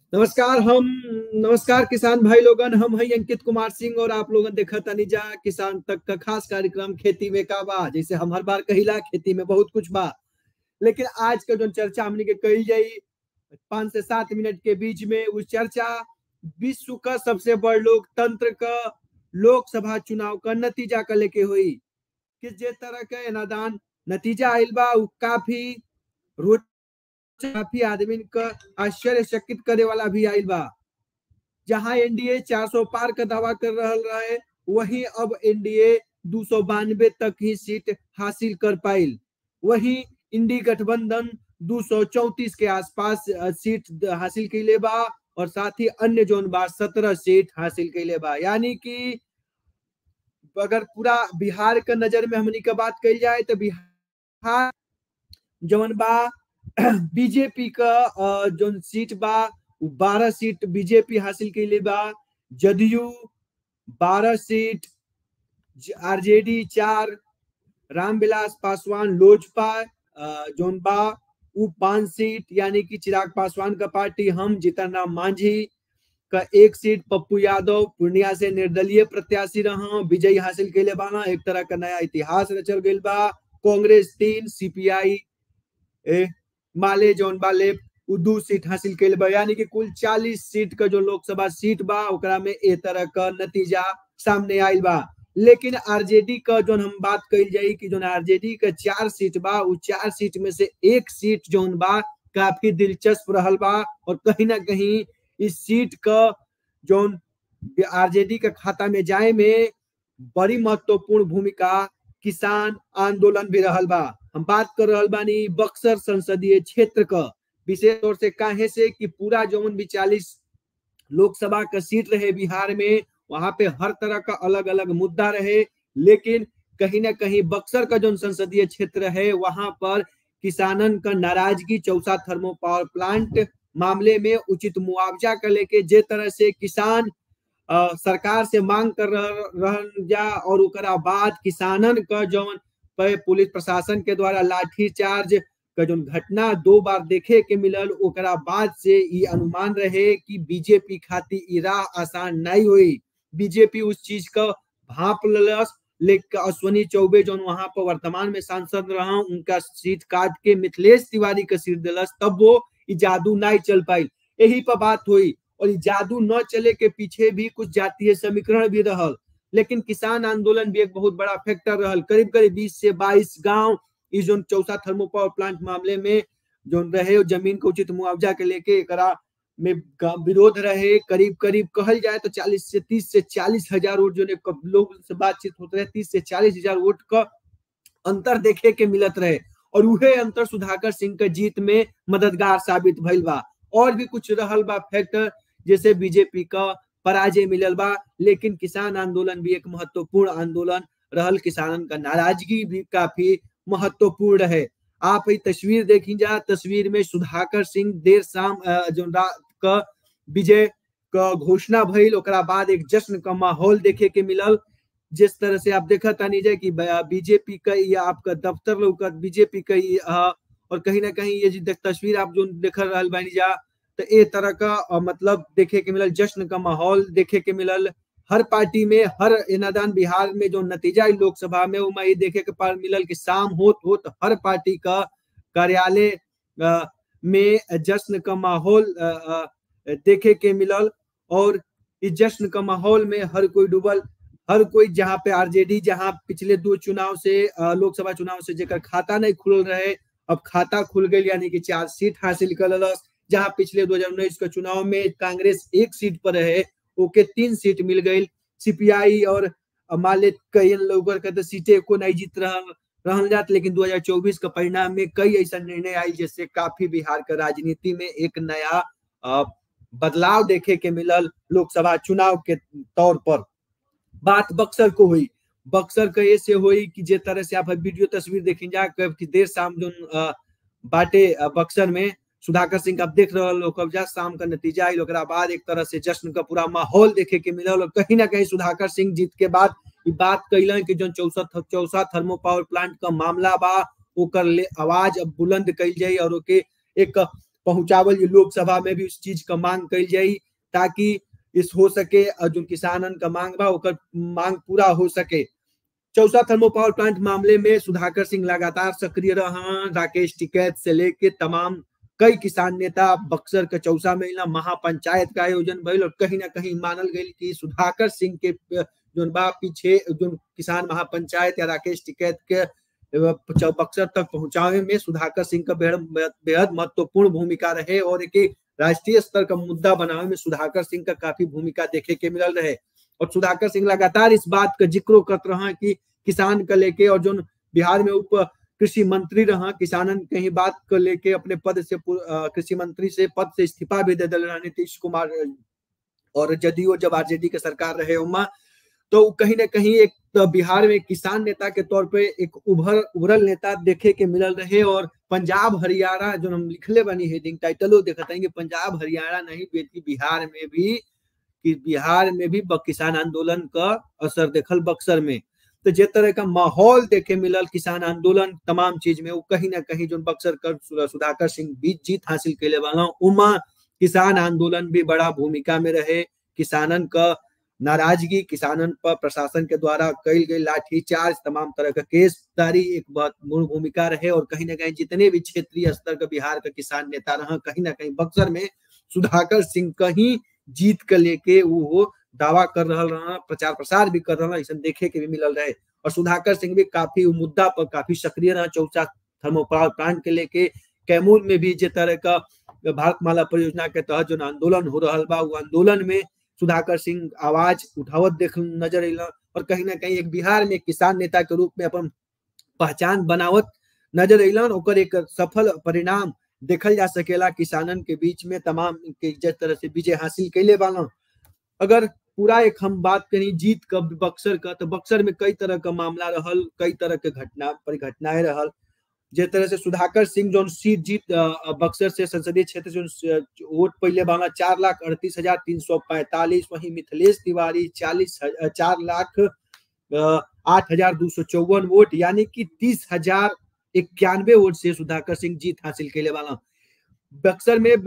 नमस्कार हम नमस्कार किसान भाई लोगन हम हैं अंकित कुमार सिंह और आप लोगन देखा तनिजा किसान तक का खास कार्यक्रम खेती में का बा जैसे हम हर बार कहिला खेती में बहुत कुछ बा लेकिन आज का जो चर्चा हमने के कही जाई पांच से सात मिनट के बीच में उस चर्चा विश्व का सबसे बड़ लोकतंत्र का लोकसभा चुनाव का नतीजा का लेके हुई किस जे तरह का एनादान नतीजा आइल बा उ काफी रोच काफी आदमी का आश्चर्यचकित करे वाला भी आइल बा जहां एनडीए 400 पार का दावा कर रहल रहे वहीं अब एनडीए दो तक ही सीट हासिल कर पाइल वहीं इंडी गठबंधन 234 के आसपास सीट हासिल कैले बा और साथ ही अन्य जोन बा सत्रह सीट हासिल कैले बा यानी कि अगर पूरा बिहार का नजर में हमनी का बात कही जाए तो बिहार जवन बा बीजेपी का जो सीट बा बारह सीट बीजेपी हासिल कैले बा जदयू बारह सीट आरजेडी चार रामविलास पासवान लोजपा जोन बा उ पांच सीट यानी कि चिराग पासवान का पार्टी हम जीतन राम मांझी का एक सीट पप्पू यादव पूर्णिया से निर्दलीय प्रत्याशी रहा विजय हासिल कैले बाना एक तरह का नया इतिहास रचल गई बा कांग्रेस तीन सीपीआई ए, माले जौन बाले दू सीट हासिल कैले बा यानी कि कुल चालीस सीट का जो लोकसभा सीट बा ओकरा में ए तरह का नतीजा सामने आयल बा लेकिन आरजेडी का जो हम बात कही जाई कि जो आरजेडी का चार सीट बा उ चार सीट में से एक सीट जोन बा काफी दिलचस्प रहल बा और कहीं ना कहीं इस सीट का जो आरजेडी का खाता में जाए में बड़ी महत्वपूर्ण भूमिका किसान आंदोलन भी रहल बा हम बात कर रहल बानी बक्सर संसदीय क्षेत्र का विशेष तौर से काहे से कि पूरा जौन भी चालीस लोकसभा का सीट रहे बिहार में वहां पे हर तरह का अलग अलग मुद्दा रहे लेकिन कहीं ना कहीं बक्सर का जो संसदीय क्षेत्र है वहां पर किसानन का नाराजगी चौसा थर्मो पावर प्लांट मामले में उचित मुआवजा का लेके जे तरह से किसान आ, सरकार से मांग कर रह जा और ओकरा बाद किसानन का जौन पुलिस प्रशासन के द्वारा लाठीचार्ज का जो घटना दो बार देखे के मिलल ओकरा बाद से ये अनुमान रहे कि बीजेपी खाती ई राह आसान नहीं हुई बीजेपी उस चीज का भाप ललस लेकिन अश्वनी चौबे जो वहां पर वर्तमान में सांसद रहा उनका सीट काट के मिथिलेश तिवारी का सीट दिलस तब वो जादू नहीं चल पाई यही पर बात हुई और जादू न चले के पीछे भी कुछ जातीय समीकरण भी रहल लेकिन किसान आंदोलन भी एक बहुत बड़ा फैक्टर रहल करीब करीब बीस से बाईस गांव इस जो चौथा थर्मो पावर प्लांट मामले में जो रहे जमीन को उचित मुआवजा के लेके एकरा में विरोध रहे करीब करीब कहल जाए तो 40 से 30 से 40 हजार वोट जो ने लोग से बातचीत होते रहे 30 से 40 हजार वोट का अंतर देखे के मिलत रहे और उहे अंतर सुधाकर सिंह के जीत में मददगार साबित भइल बा और भी कुछ रहल बा फैक्टर जैसे बीजेपी का पराजय मिलल बा लेकिन किसान आंदोलन भी एक महत्वपूर्ण आंदोलन रहल किसानन का नाराजगी भी काफी महत्वपूर्ण है आप ये तस्वीर देखी जा तस्वीर में सुधाकर सिंह देर शाम जो का विजय का घोषणा भइल ओकरा बाद एक जश्न का माहौल देखे के मिलल जिस तरह से आप देखा तानी जाए कि बीजेपी का या आपका दफ्तर लौकत बीजेपी का और कहीं ना कहीं ये जो तस्वीर आप जो देख रहा बानी जा तो ए तरह का मतलब देखे के मिलल जश्न का माहौल देखे के मिलल हर पार्टी में हर इनादान बिहार में जो नतीजा लोकसभा में वो ये देखे के पार मिलल कि शाम होत होत हर पार्टी का कार्यालय में जश्न का माहौल देखे के मिलल और इस जश्न का माहौल में हर कोई डूबल हर कोई जहाँ पे आरजेडी जहाँ पिछले दो चुनाव से लोकसभा चुनाव से जेकर खाता नहीं खुल रहे अब खाता खुल गई यानी कि चार सीट हासिल कर जहाँ पिछले दो हजार उन्नीस के चुनाव में कांग्रेस एक सीट पर रहे ओके तीन सीट मिल गई सीपीआई और माले कई लोग कहते सीटें को नहीं जीत रहा रहल जात लेकिन 2024 का परिणाम में कई ऐसा निर्णय आई जिससे काफी बिहार का राजनीति में एक नया बदलाव देखे के मिलल लोकसभा चुनाव के तौर पर बात बक्सर को हुई बक्सर का ऐसे हुई कि जे तरह से आप वीडियो तस्वीर देखें जा कि देर शाम जो बाटे बक्सर में सुधाकर सिंह आप देख रहे लोग कब्जा शाम का नतीजा आई बाद एक तरह से जश्न का पूरा माहौल देखे के मिलल और कहीं ना कहीं सुधाकर सिंह जीत के बाद बात कैलन कि जो Chausa Chausa thermo power plant का मामला बा ओकर ले आवाज अब बुलंद कैल जाई और ओके एक पहुंचावल जी लोकसभा में भी उस चीज का मांग कल जाई ताकि इस हो सके और जो किसानन का मांग बा ओकर मांग पूरा हो सके चौसा थर्मो पावर प्लांट मामले में सुधाकर सिंह लगातार सक्रिय रहा राकेश टिकैत से लेके तमाम कई किसान नेता बक्सर के चौसा में महापंचायत का आयोजन भइल और कहीं ना कहीं मानल गई कि सुधाकर सिंह के जो बा पीछे जो किसान महापंचायत या राकेश टिकैत के बक्सर तक पहुंचावे में सुधाकर सिंह का बेहद महत्वपूर्ण भूमिका रहे और एक राष्ट्रीय स्तर का मुद्दा बनावे में सुधाकर सिंह का काफी भूमिका देखे के मिलल रहे और सुधाकर सिंह लगातार इस बात का जिक्र करते रहा कि किसान का लेके और जो बिहार में उप कृषि मंत्री रहा किसानन कहीं बात को लेके अपने पद से कृषि मंत्री से पद से इस्तीफा भी दे दिल नीतीश कुमार और जदयू जब आरजेडी के सरकार रहे उमा तो कहीं ना कहीं एक तो बिहार में किसान नेता के तौर पे एक उभर उभरल नेता देखे के मिलल रहे और पंजाब हरियाणा जो हम लिखले बनी हेडिंग टाइटलो देखते हैं कि पंजाब हरियाणा नहीं बल्कि बिहार में भी कि बिहार में भी किसान आंदोलन का असर देखल बक्सर में तो जे तरह का माहौल देखे मिलल किसान आंदोलन तमाम चीज में वो कहीं ना कहीं जो बक्सर कर सुधाकर सिंह बीच जीत हासिल कैले वाला उमा किसान आंदोलन भी बड़ा भूमिका में रहे किसानन का नाराजगी किसानन पर प्रशासन के द्वारा कल गई लाठीचार्ज तमाम तरह का केसदारी एक बहुत मूल भूमिका रहे और कहीं ना कहीं जितने भी क्षेत्रीय स्तर का बिहार का किसान नेता रहा कहीं ना कहीं बक्सर में सुधाकर सिंह कहीं जीत के लेके वो दावा कर रहा रहा प्रचार प्रसार भी कर रहा ऐसा देखे के भी मिलल रहे और सुधाकर सिंह भी काफी मुद्दा पर काफी सक्रिय रहा चौसा थर्मोपावर प्लांट के लेके कैमूर में भी जिस तरह का भारतमाला परियोजना के तहत जो आंदोलन हो रहा बा वो आंदोलन में सुधाकर सिंह आवाज उठावत देख नजर अल और कहीं ना कहीं एक बिहार में किसान नेता के रूप में अपन पहचान बनावत नजर अलन ओकर एक सफल परिणाम देखल जा सकेला किसानन के बीच में तमाम के जिस तरह से विजय हासिल कैले वाला अगर पूरा एक हम बात करी जीत का बक्सर का तो बक्सर में कई तरह का मामला रहल कई तरह के घटना परिघटनाएं रहल जिस तरह से सुधाकर सिंह जो सीट जीत बक्सर से संसदीय क्षेत्र से वोट पहले बांगा चार लाख अड़तीस हजार तीन सौ पैंतालीस वही मिथिलेश तिवारी चालीस चार लाख आठ हजार दो सौ चौवन वोट यानी कि तीस हजार इक्यानवे वोट से सुधाकर सिंह जीत हासिल के वाला बक्सर में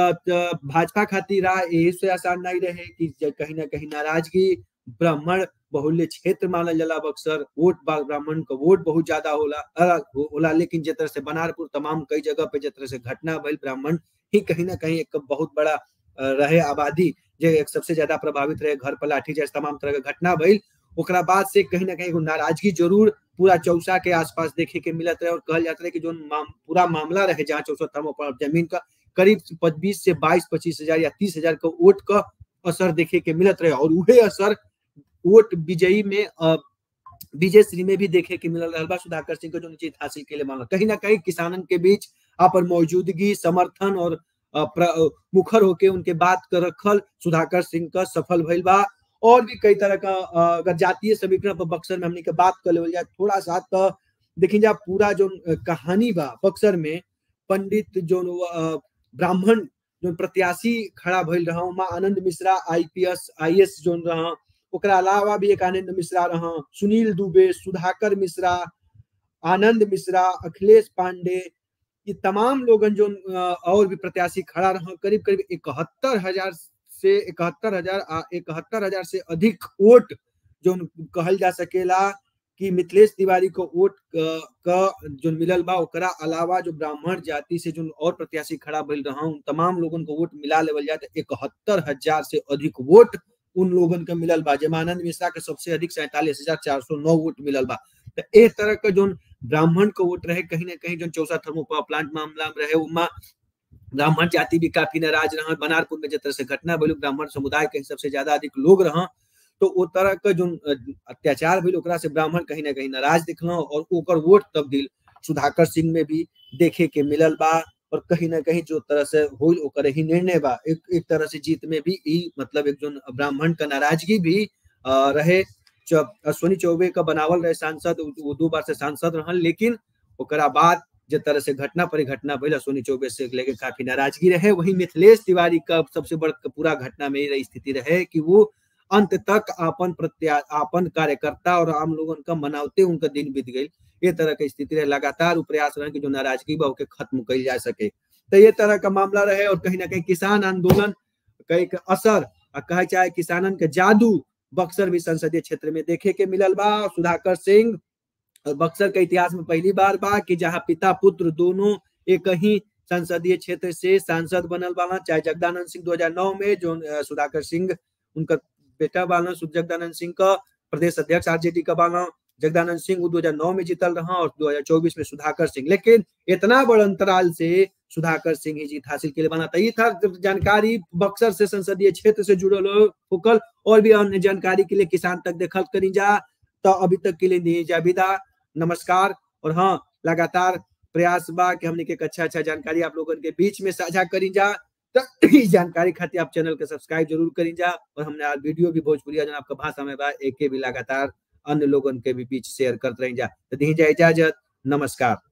भाजपा खातिर राह यही से आसान नहीं रहे कि कहीं ना कहीं नाराजगी ब्राह्मण बहुल्य क्षेत्र मानल जाला बक्सर वोट ब्राह्मण का वोट बहुत ज्यादा होला होला लेकिन जिस तरह से बनारपुर तमाम कई जगह पे जिस तरह से घटना भइल ब्राह्मण ही कहीं ना कहीं एक बहुत बड़ा रहे आबादी जो एक सबसे ज्यादा प्रभावित रहे घर पर लाठी जैसे तमाम तरह के घटना भइल ओकरा बाद से कहीं ना कहीं नाराजगी जरूर पूरा चौसा के आसपास देखे के मिलत रहे और कहल जाता रहे कि जो माम, पूरा मामला रहे जहाँ चौसा थर्मोपावर जमीन का करीब बीस से बाईस पच्चीस हजार या तीस हजार का वोट का असर देखे के मिलत रहे और वही असर वोट विजयी में विजय श्री में भी देखे के मिलल रहा सुधाकर सिंह को जो जीत हासिल के लिए मांगा कहीं ना कहीं किसानन के बीच अपन मौजूदगी समर्थन और मुखर होके उनके बात कर रखल सुधाकर सिंह का सफल भइल बा और भी कई तरह का अगर जातीय समीकरण पर बक्सर में हमने के बात कर ले जाए थोड़ा सा तो देखिए जा पूरा जो कहानी बा बक्सर में पंडित जो ब्राह्मण जो प्रत्याशी खड़ा भइल रहा उमा आनंद मिश्रा आईपीएस आईएएस जो रहा ओकरा अलावा भी एक आनंद मिश्रा रहा सुनील दुबे सुधाकर मिश्रा आनंद मिश्रा अखिलेश पांडे ये तमाम लोगन जो और भी प्रत्याशी खड़ा रहा करीब करीब इकहत्तर हजार से इकहत्तर हजार इकहत्तर हजार से अधिक वोट जो कहल जा सकेला कि मिथिलेश तिवारी को वोट का जो मिलल बा ओकरा अलावा जो ब्राह्मण जाति से जो और प्रत्याशी खड़ा भइल रहा उन तमाम लोगन को वोट मिला लेवल जाए तो इकहत्तर हजार से अधिक वोट उन लोगन का मिलल बा जमानंद मिश्रा के सबसे अधिक सैतालीस हजार चार सौ नौ वोट मिलल बा तो एक तरह का जो ब्राह्मण को वोट रहे कहीं ना कहीं जो चौसा थर्मोपावर प्लांट मामला में रहे उमा ब्राह्मण जाति भी काफी नाराज रहा बनारपुर में जिस तरह से घटना भइल ब्राह्मण समुदाय के सबसे ज्यादा अधिक लोग रहा तो वो तरह का जो अत्याचार भइल ओकरा से ब्राह्मण कहीं ना कहीं नाराज दिखल और ओकर वोट तब्दील सुधाकर सिंह में भी देखे के मिलल बा और कहीं ना कहीं जो तरह से होल ओकर ही निर्णय बा एक एक तरह से जीत में भी ई मतलब एक जो ब्राह्मण का नाराजगी भी आ, रहे अश्वनी चौबे का बनावल रहे सांसद वो दो बार से सांसद रहन लेकिन ओकरा बाद जिस तरह से घटना परिघटना भइल अश्वनी चौबे से लेके काफी नाराजगी रहे वही मिथिलेश तिवारी का सबसे बड़ पूरा घटना में ये स्थिति रहे कि वो अंत तक अपन प्रत्या अपन कार्यकर्ता और आम लोगन का मनावते उनका दिन बीत गई ये तरह की स्थिति रहे लगातार प्रयास रहे कि जो नाराजगी बा के खत्म कल जा सके तो ये तरह का मामला रहे और कहीं ना कहीं किसान आंदोलन कहीं के असर आ कहे चाहे किसानन के जादू बक्सर भी संसदीय क्षेत्र में देखे के मिलल बा सुधाकर सिंह और बक्सर के इतिहास में पहली बार बा कि जहाँ पिता पुत्र दोनों एक ही संसदीय क्षेत्र से सांसद बनल बाला चाहे जगदानंद सिंह 2009 में जो अ, सुधाकर सिंह उनका बेटा बाला सु- जगदानंद सिंह का प्रदेश अध्यक्ष आरजेडी का बाला जगदानंद सिंह वो 2009 में जीतल रहा और 2024 में सुधाकर सिंह लेकिन इतना बड़ अंतराल से सुधाकर सिंह ही जीत हासिल के लिए बना था ये था जानकारी बक्सर से संसदीय क्षेत्र से जुड़ल हो- होकल और भी अन्य जानकारी के लिए किसान तक देखल करी जा तो अभी तक के लिए दी जा विदा नमस्कार और हाँ लगातार प्रयास बा कि हमने के एक अच्छा अच्छा जानकारी आप लोगन के बीच में साझा करी जा तो ई जानकारी खातिर आप चैनल के सब्सक्राइब जरूर करी जा और हमने आज वीडियो भी भोजपुरी जन आपका भाषा में बा एक भी लगातार अन्य लोगन के भी बीच शेयर करते रही जा तो दी जा इजाजत नमस्कार